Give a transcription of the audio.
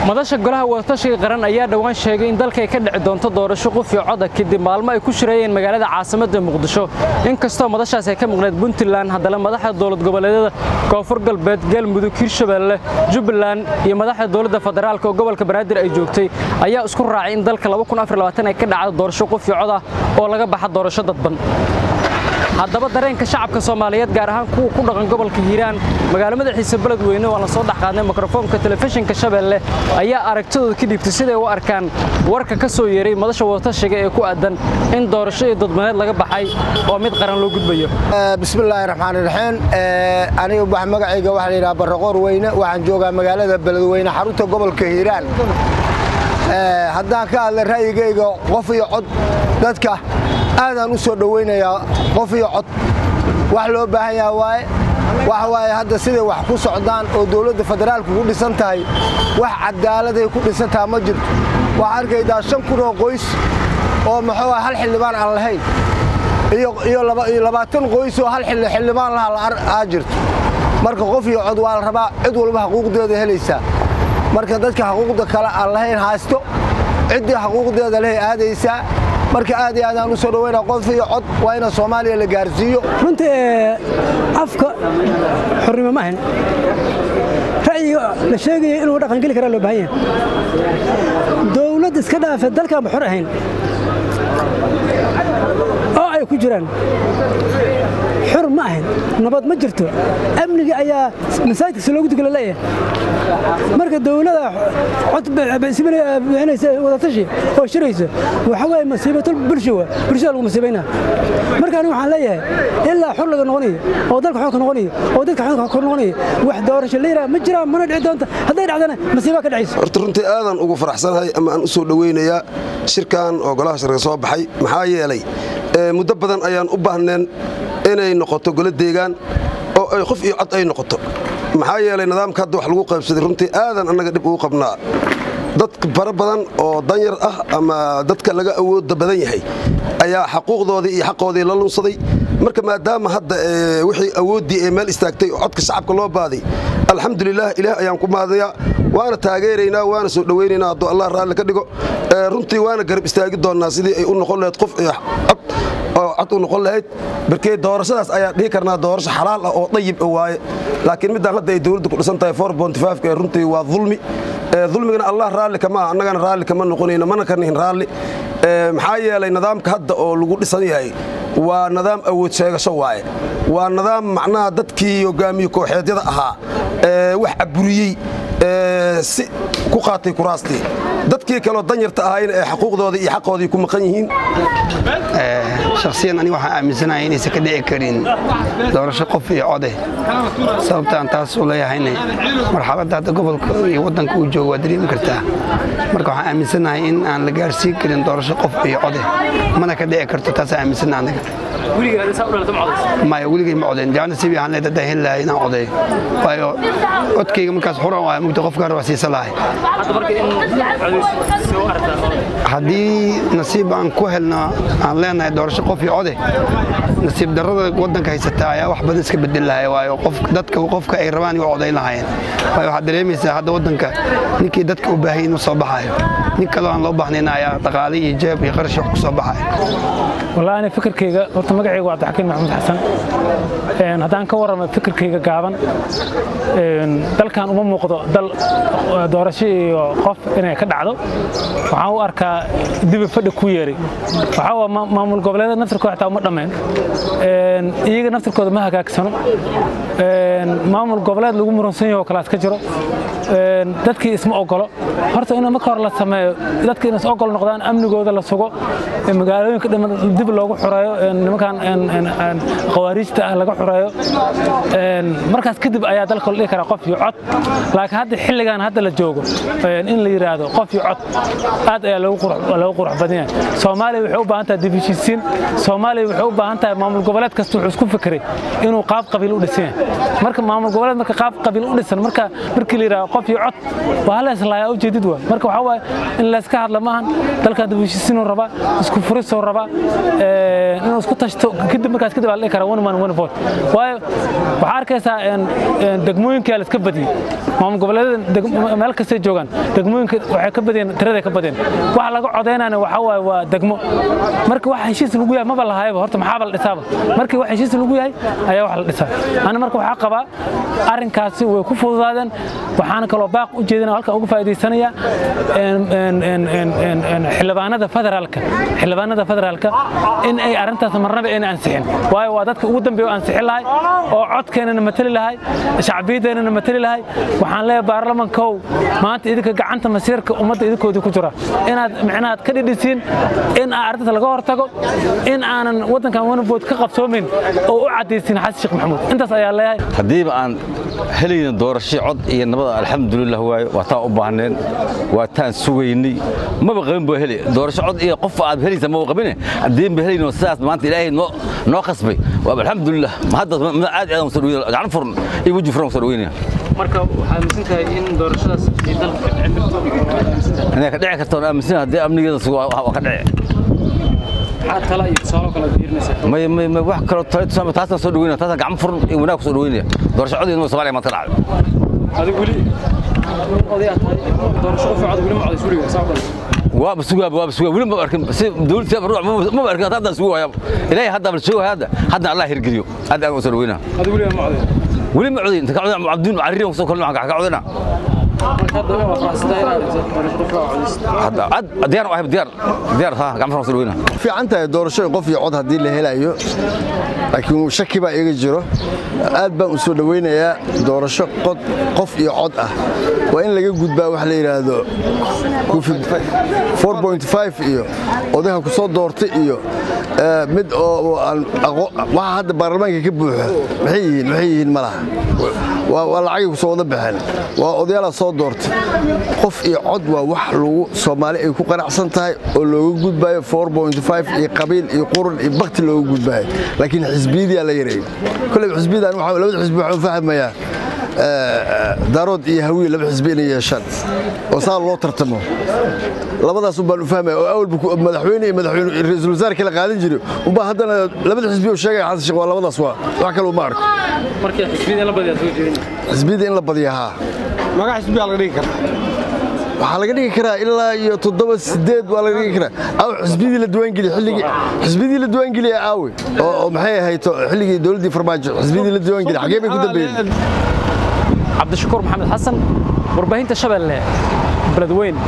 madasha golaha wadatashiga qaran ayaa dhowaan sheegay in dalkay ka dhici doonto doorasho qof iyo coda kadib maalmo ay ku shirayeen magaalada caasimadda muqdisho inkastoo madashaas ay ka maqneed puntland haddana madaxda dowlad goboleedyada koonfur galbeed galmudug hirshabeelle jubbaland iyo madaxda dowladda federaalk oo gobolka banaadir ay joogtay ayaa isku raacay in dalka ay ka dhacdo doorasho qof iyo cod ah oo laga baxa doorasho dadban haddaba dareenka shacabka soomaaliyeed gaar ahaan kuwa ku dhaqan gobolka hiiraan magaalo madaxiisa beledweyne waan la soo dhexqaadnay mikrofoonka telefishinka shabeelle ayaa aragtidooda ka dhiibtay siday u arkaan warka ka soo yeeray madasha wadatashiga ee ku aadan in doorasho iyo dadbaneed laga baxay oo mid qaran loo gudbayo bismillaahi raxmaani raxiim aniga magacayga waxaa layidhaha barraqoor weyne waxaan joogaa magaalada beledweyne xarunta gobolka hiiraan haddaan ka hadla ra'yigayga qof iyo cod dadka aadaan u soo dhowaynayaa qof iyo cod wax loo baahan yaha waaye waxa waaye hadda siday wax ku socdaan oo dowladda federaalku ku dhisan tahay wax cadaaladay ku dhisan taha ma jirto waxaa arkaydaa shan kun oo qoys oo muxuu hal xildhibaan aan lahayn iyo labaatan qoys oo hal xildhibaan laha aa jirto marka qof iyo cod waa la rabaa cid walba xuquuqdeeda helaysaa marka dadka xuquuqda kale aan lahayn haysto ciddii xuquuqdeeda lehay aadaysaa marka aad iyo aadaan u soo dhawayna qof iyo cod waa ina soomaaliya la gaarsiiyo runtii afka xornimo ma ahan ra'yiga la sheegaya inuu dhaqangeli karaa loo baahan yahay dowladd iska dhaafe dalkaanba xor ahayn oo ay ku jiraan xor ma ahayn nabad ma jirto amniga ayaa masaajidkasi loogu tukala leeyahay marka dowlada cod bixinaysa wadatashi oo shiraysa waxa waaye masiibatul bulsho waa bulshada lagu masiibaynaa marka aniga waxaan leeyahay ilaa xor laga noqonayo oo dalka xor ka noqonayo oo dadka xor ka noqonayo wax doorasho la yidhaha ma jiraan mana dhici doonta hadday dhacdana masiiba ka dhacaysa horta runtii aadan ugu faraxsanahay ama aan u soo dhowaynayaa shirkan oo golaha shirka soo baxay maxaa yeelay muddo badan ayaan u baahneen inay noqoto golo deegaan oo ay qof iyo cod ay noqoto maxaa yeelay nidaamka hadda wax lagu qaybsaday runtii aadan annaga dhib ugu qabnaa dad fara badan oo danyar ah ama dadka laga awooda badan yahay ayaa xaquuqdoodii iyo xaqoodii la lunsaday marka maadaama hadda wixii awooddii ee meel istaagtay oo codka shacabka loo baaday alxamdulilah ilaah ayaan ku mahadayaa waana taageeraynaa waana soo dhowaynaynaa hadduu allah raalli ka dhigo runtii waana garab istaagi doonnaa sidii ay u noqon lahayd qof iyo cod oo cod u noqon lahayd barkee doorashadaas ayaa dhihi karnaa doorasho xalaal ah oo dayib waaye laakiin middaan hadda ay dowladda ku dhisan tahay ee runtii waa dulmi dulmigana allah raalli kama ah annagana raalli kama noqonayno mana ka nihin raalli maxaa yeelay nidaamka hadda oo lagu dhisan yahay waa nidaam awood sheegasho waaye waa nidaam macnaha dadkii hogaamiye kooxeedyada ahaa wax caburiyey si ku qaatay kuraastii dadkii kaleo danyarta ahayna ee xuquuqdoodii iyo xaqoodii ku maqan yihiin shakhsiyan aniga waxaan aaminsanahay inaysan ka dhici karin doorasho qof iyo code sababtaan taas u leeyahayna marxaladda hadda gobolka iyo waddanka uu joogo waa dareemi kartaa marka waxaan aaminsanahay in aan la gaarsiin karin doorasho qof iyo code mana ka dhici karto taasaan aaminsana aniga maya weligay ma codayn jaana sibi ahaan leed haddaan heli lahay inaan codeeyo waayo codkayga markaas xuran waaya mugta qofkaan waa siisa lahay haddii nasiib aan ku helno aan leenahay doorasho qof iyo code nasiib darrada waddanka haysata ayaa wax badan iska bedel lahay waayo dadka qofka ay rabaan waa codayn lahaayeen waayo waxaad dareemaysaa hadda waddanka ninkii dadka u baahayay inuu soo baxaayo nin kaloo aan loo baahnayn ayaa dhaqaale iyo jeeb iyo qarash wax ku soo baxayo wallahi ani fikirkayga horta magacayga waa cabdixakiin maxamuud xasan haddaan ka warramo fikirkayga gaaban dalkan uma muuqdo dal doorasho iyo qof inay ka dhacdo waxaan u arkaa dibi fadhi ku yeeray waxaa waa maamul goboleeda naftirkooda xitaa uma dhammayn iyaga naftirkooda ma hagaagsano maamul goboleed lagu muransan yaho kalaas ka jiro dadkii isma ogolo horta in marka hore la sameeyo dadka in is ogol noqdaan amnigooda la sugo magaalooyinka dhiman dib loogu xureeyo nimankan khawaariijta ah laga xureeyo markaas kadib ayaa dalka la dhihi karaa qof iyo cod laakiin hadda xilligan hadda la joogo in la yidhaahdo qof iyo cod aad ayaa loogu qurux badan yahay soomaaliya waxay u baahan tahay dib heshiisiin soomaaliya waxay u baahan tahay maamul goboleed kasta wuxuu isku fikiray inuu qaab qabiil u dhisan yahay marka maamul goboleed marka qaab qabiil u dhisan marka markii la yidhaahdo qof iyo cod waa hala islaayaa ujeedid waa marka waxaa waaye in layska hadla maahan dalkan dib u heshiisiinuu rabaa isku furisuu rabaa inuu isku tashto kadib markaas kadib aa la dhihi karaa one man one vote waayo waxaa arkaysaa degmooyinkaa la iska badiyey maamul goboleedyada meel kastay joogaan degmooyinka waxay ka badiyeen tiraday ka badiyeen waxa laga codaynayna waxaa waaye waa degmo marka wax heshiis lagu yahay maba lahayaba horta maxaaba la dhisaaba markii wax heshiis lagu yahay ayaa wax la dhisaa ani marka waxaa qabaa arrinkaasi way ku fududaadeen waxaana kaloo baaq u jeedina halkan uga faa'iidaysanaya xildhibaanada federaalka xildhibaanada federaalka in ay arrintaas marnaba ayna ansixin waayo waa dadka ugu dambeeya oo ansixin lahay oo codkeenana matali lahay shacbiyadeennana matali lahay waxaan leeyahay baarlamankow maanta idinka gacanta masiirka ummadda idinkoodii ku jira inaad micnahaad ka dhidhisiin in arrintaas laga hortago in aanan waddankan wanabood ka qabsoomayn oo u caddaysin xasan sheekh maxamuud intaas ayaa leeyahay haddiiba aan helayna doorasho cod iyo nabada alxamdulilah waayo waa taan u baahneen waa taan sugaynay maba qabin boo heli doorasho cod iyo qof aad helaysa maba qabine haddiin ba helayno sidaas maanta ilaahay noo noo khasbay waa alxamdulilah ma hadda aad aad soo dhaweynaya gacan furan iyo weji furan soo dhaweynaya marka waxaad aaminsan tahay in doorashadaas ay dalka ka dhici karto inay ka dhici karto aan aaminsan haddii amnigeeda sugo waa ka dhici maxaa tala iyo tusaalo kale fiirinaysaa may may may wax kale tala tusaama taasaan soo dhaweynaya taasaan gacan furan iyo wanaag soo dhaweynaya doorasho cod iyo Soomaaliya maanta dhacday adigu weli oday aad tahay doorasho qof cod weli ma codays weliga saa kale waaba sugaa waaba sugaa weli ma arkin si dawladda ruux ma arkin hadda sugu waaya ilaahay hadda bal jooga hadda hadda Allah hirgeliyo hadda aan soo dhaweynaa adigu weli ma codays weli ma codayn ka codayn abduun cariirin soo kale ka codaynaa marka hadda waa faraxsanahay inaad doorasho qof codays hadda diyaar waa diyaar diyaar ha gacan furan soo dhaweynaa fiican tahay doorasho qof iyo cod haddii la helayo laakiin shaki baa iga jiro aad baan u soo dhowaynayaa doorasho qof iyo cod ah waa in laga gudbaa wax la yidhaahdo iyo odaha ku soo doortay iyo mid oo waxa hadda baarlamaanka ka buuxo maxay yihiin maxay yihiin ma laha waa lacagay ku soo wada baxeen waa odayaalaa soo doortay qof iyo cod waa wax lagu soomaali ay ku qanacsan tahay oo looga gudbaayo iyo qabiil iyo qurun iyo bakti looga gudbaayo laakiin xisbiyadiyaa la yareeyey kolleyba xisbiyadan labada xisbi waxaan fahmayaa daarood iyo hawiye laba xisbi inay yeeshaan oo saa loo tartamo labadaas umbaan u fahmaya oo awalba madaxweyne iyo madaxweyne ra-iisul wasaar kala qaadan jiray umbaa haddana labada xisbi oo sheegaya xasan sheekh waa labadaas waa wax kale uma arko marka xisbiyada in la badiyaa soo jeedin xisbiyada in la badiya haa magaca xisbiyaa laga dhigi karaa waxaa laga dhigi karaa ilaa iyo toddoba sideed waa laga dhigi karaa aw xisbiyadii la diiwaangeliye xilligii xisbiyadii la diiwaangeliye aawe oo maxay ahayd xilligii dowladdii farmaajo xisbiyadii la diiwaangeliye xagee bay ku dambeeyeen cabdishakuur maxamed xasan warbaahinta shabeelle beledweyn